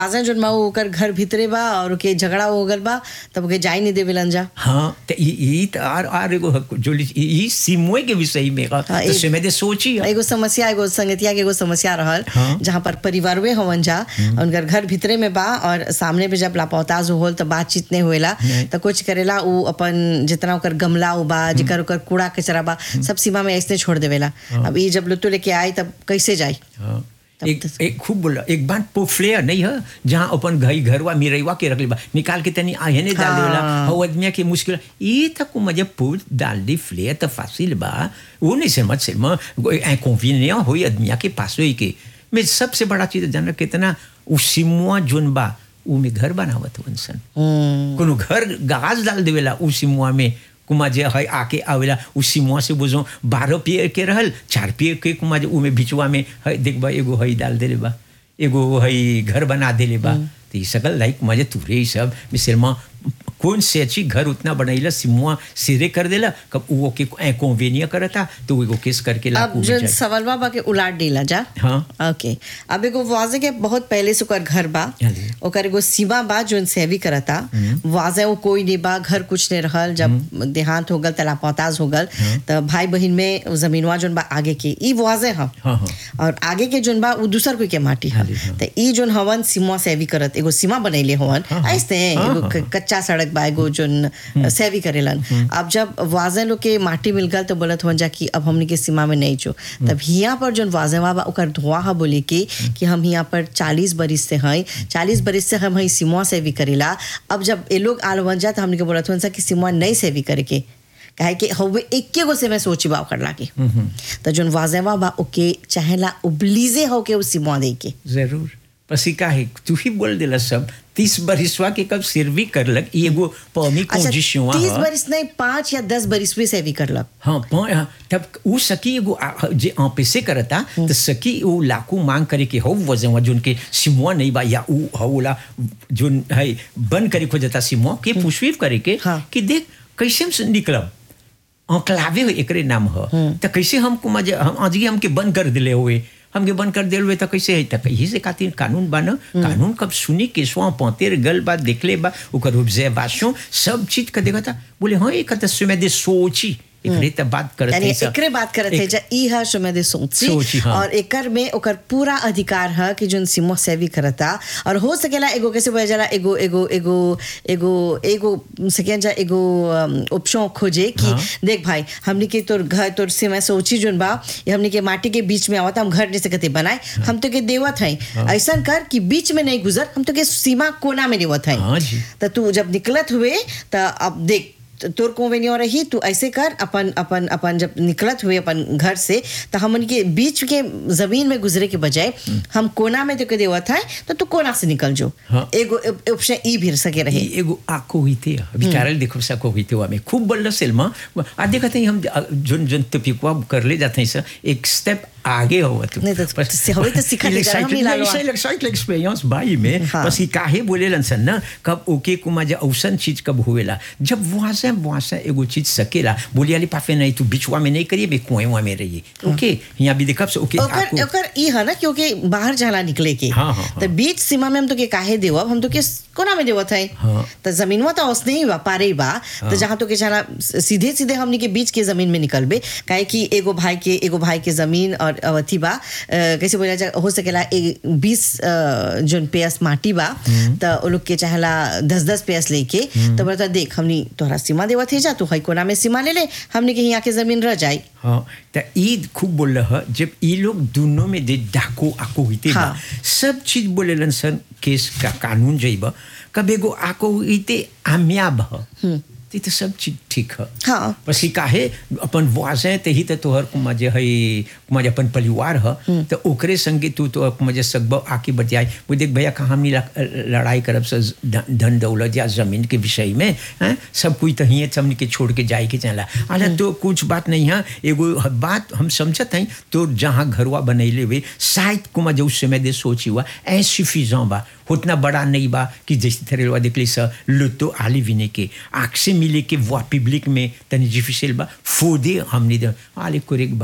आजा जोन माऊ ओकर घर भीतरे बा और ओके झगड़ा हो गल बा तब ओके जाई नहीं देवेलन जा हाँ तो ई ई त आर आर एगो हक- जो ली- ई ई सिमुए के विषय में का हाँ, तो एक- से में दे सोची है। एगो समस्या एगो संगतिया के एगो समस्या रहल हाँ। जहाँ पर परिवारवे हवन जा उनकर घर भीतरे में बा और सामने पे जब लापौताज होल तो बातचीत नहीं होएला नहीं। तो कुछ करेला उ अपन जितना ओकर गमला उ बा जेकर ओकर कूड़ा कचरा बा सब सीमा में ऐसे छोड़ देवेला अब ई जब लुत्तो लेके आई तब कैसे जाई हाँ। तब एक तो- एक खूब बोला एक बार पोफ्लेयर नहीं है जहाँ अपन घई घरवा मिरैवा के रख ले बा निकाल के तनी आहने डाल हाँ। देला हो आदमिया के मुश्किल ये तक मजे पूछ डाल दी फ्लेयर तो फासिल बा वो नहीं समझ से मैं इंकॉन्वीनियंट होई आदमिया के पास होई के मैं सबसे बड़ा चीज जाना कितना उसिमुआ जोन बा उ में घर बनावत वंसन हम्म, कोनो घर गाज डाल देवेला उ सिमुआ में कुमा जे है आके आवेला उ सिमुआ से बुझो बारह पियर के रहल चार पियर के कुमा जे उमे बिचवा में है देखबा एगो है डाल देले बा एगो है घर बना देले बा तो ये सकल लाइक मजे तुरे ही सब मिसरमा कौन से अच्छी घर उतना बनाइला सिमुआ सिरे कर देला कब वो के इंकॉन्वेनिया करता तो वो एगो केस करके अब लाकू जो में जाए सवालवा बा के उलाट डीला जा हाँ ओके अब एगो वाजे के बहुत पहले से ओकर घर बा हाँ जी। ओकर एगो सीमा बा जोन सेवी करता वाजे वो कोई नहीं बा घर कुछ नहीं रहल जब देहांत हो गल तलापौताज हो गल तो भाई बहन में जमीनवा जोन बा आगे के ई वाजे हम हाँ हाँ और आगे के जोन बा उ दूसर कोई के माटी हाँ है जी, हाँ। तो ई जोन हवन सीमा सेवी करत एगो सीमा बनैले हवन हाँ, हाँ। ऐसे हाँ, एगो हाँ, क- कच्चा सड़क बा एगो जोन सेवी करेलन अब जब वाजे लोग के माटी मिल गल तो बोलत हवन जा कि अब हमनी के सीमा में नहीं जो तब हिया पर जोन वाजेवा बा ओकर धुआं हा बोले कि कि हम हिया पर चालीस बरिस से हैं चालीस बरिस से हम हई सीमा सेवी करेला अब जब ये लोग आल बन जा तो हमनी के बोलत हवन सा कि सीमा नहीं सेवी करे के काहे कि हवे एके गो से मैं सोची बा ओकर लागे तो जोन वाजेवा बा ओके चाहेला उबलीजे हो के उस सीमा दे के जरूर पसी का है तू ही बोल देला सब तीस बरिसवा के कब सिरवी करलक ई एगो पौमी अच्छा कंडीशन तीस बरिस नहीं पाँच या दस बरिस भी सेवी करलक हाँ पौ- हाँ, तब उ सकी एगो आ- जे ऑफिसे करता तो सकी उ लाकू मांग करे के हो वजन जोन के सिमुआ नहीं बा या उ हौला जोन है बन करे खोजता सिमुआ के पुष्पित करे के हाँ। कि देख कैसे हम निकलब अंकलावे एकरे नाम ह तो कैसे हमको मजे हम आज ही हमके बंद कर दिले हुए हमके बंद कर दिले हुए तो कैसे है तक यही से खातिर कानून बा न कानून कब सुनी के स्वा पौतेर गल बा देखले बा ओकर ऑब्जर्वेशन सब चीज का देखा था बोले हाँ एक तो सुमे दे सोची एकरे त बात करत यानी है सब। एकरे बात करत है एक- जा ई है सुमेदे सोची सोची, हाँ। और एकर में ओकर पूरा अधिकार है कि जोन सिमो सेवी करता और हो सकेला एगो कैसे बोला जाला एगो एगो एगो एगो एगो सेकेंड जा एगो ऑप्शन खोजे कि हाँ। देख भाई हमनी के तोर घर तोर सीमा सोची जोन बा ये हमनी के माटी के बीच में आवत हम घर जैसे कहते बनाए हम तो के देवत है ऐसा कर कि बीच में नहीं गुजर हम तो के सीमा कोना में देवत है हाँ जी। तो तू जब निकलत हुए तो अब देख त- तोर कोवेनियो रही तू ऐसे कर अपन अपन अपन जब निकलत हुए अपन घर से तो हमन के बीच के जमीन में गुजरे के बजाय हम कोना में तो के देवत है तो तू कोना से निकल जो हाँ। एगो ऑप्शन ई भी सके रहे ई एगो आको हुईते अभी कारल देखो सको हुईते हुआ में खूब बल्ला सेलमा आ देखते हैं हम जोन जोन टपिकवा कर ले जाते हैं सर एक स्टेप आगे हो तू नहीं तो से- हवे तो सिखा दे जरा, हम ही लालो आ। एक्साइट एक्सपीरियंस भाई में हाँ। बस ये काहे बोले सन ना कब ओके कुमा जा औसन चीज कब होवेला जब वहां से वहां से एगो चीज सकेला बोलिए अली पाफे नहीं तू बिचवा में नहीं करिए बे कुएं में रहिए ओके यहाँ भी देखब से ओके ओकर आको ओकर ई है ना क्योंकि बाहर जाला निकले के हाँ, हाँ, हाँ। तो बीच सीमा में हम तो के काहे देवब हम तो के कोना में देवत है हाँ। तो जमीनवा तो उसने ही बा पारे ही बा तो जहाँ तो के जाला सीधे सीधे हमनी के बीच के जमीन में निकलबे काहे कि एगो भाई के एगो भाई के जमीन और अवथी बा अ, कैसे बोला जा हो सकेला बीस जोन पेस माटी बा तो वो लोग के चाहेला दस दस पेस लेके तो बोला देख हमनी तोहरा सीमा देवत है जा तू है कोना में सीमा ले ले हमनी के यहाँ के जमीन रह जाई हाँ तो ईद खूब बोल रहा जब ये लोग दोनों में दे डाको आको हुईते हाँ। बा सब चीज बोले सन केस का कानून जइब कब एगो आको हुईते आम्याब ह ते तो सब चीज ठीक है हाँ पसी काहे अपन वाजे ते ही तो तोहर कुमा जे है कुमा जे अपन परिवार ह तो ओकरे संगे तू तो कुमा जे सकब आके बतियाई वो देख भैया कहाँ हमनी ला- लड़ाई करब से ध- धन दौलत या जमीन के विषय में हैं सब कोई तो हिये हमनी के छोड़ के जाए के चला अरे तो कुछ बात नहीं है एगो बात हम समझत हैं तो जहाँ घरवा बनैले हुए शायद कुमा जो उस समय दे सोची हुआ एसुफिजant बा उतना बड़ा नहीं बा कि जैसे थरेलवा देखली स लुतो आली विने के आँख से मिले के वो पब्लिक में तनी डिफिसिल बा फोदे हमने दे आले कोरेक बा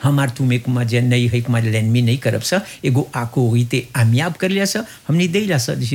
हमार तुम्हें कुमा जे नहीं है कुमा लेन में नहीं करब सा एगो आको हुई ते आमियाब कर लिया सा हमने दे ला सा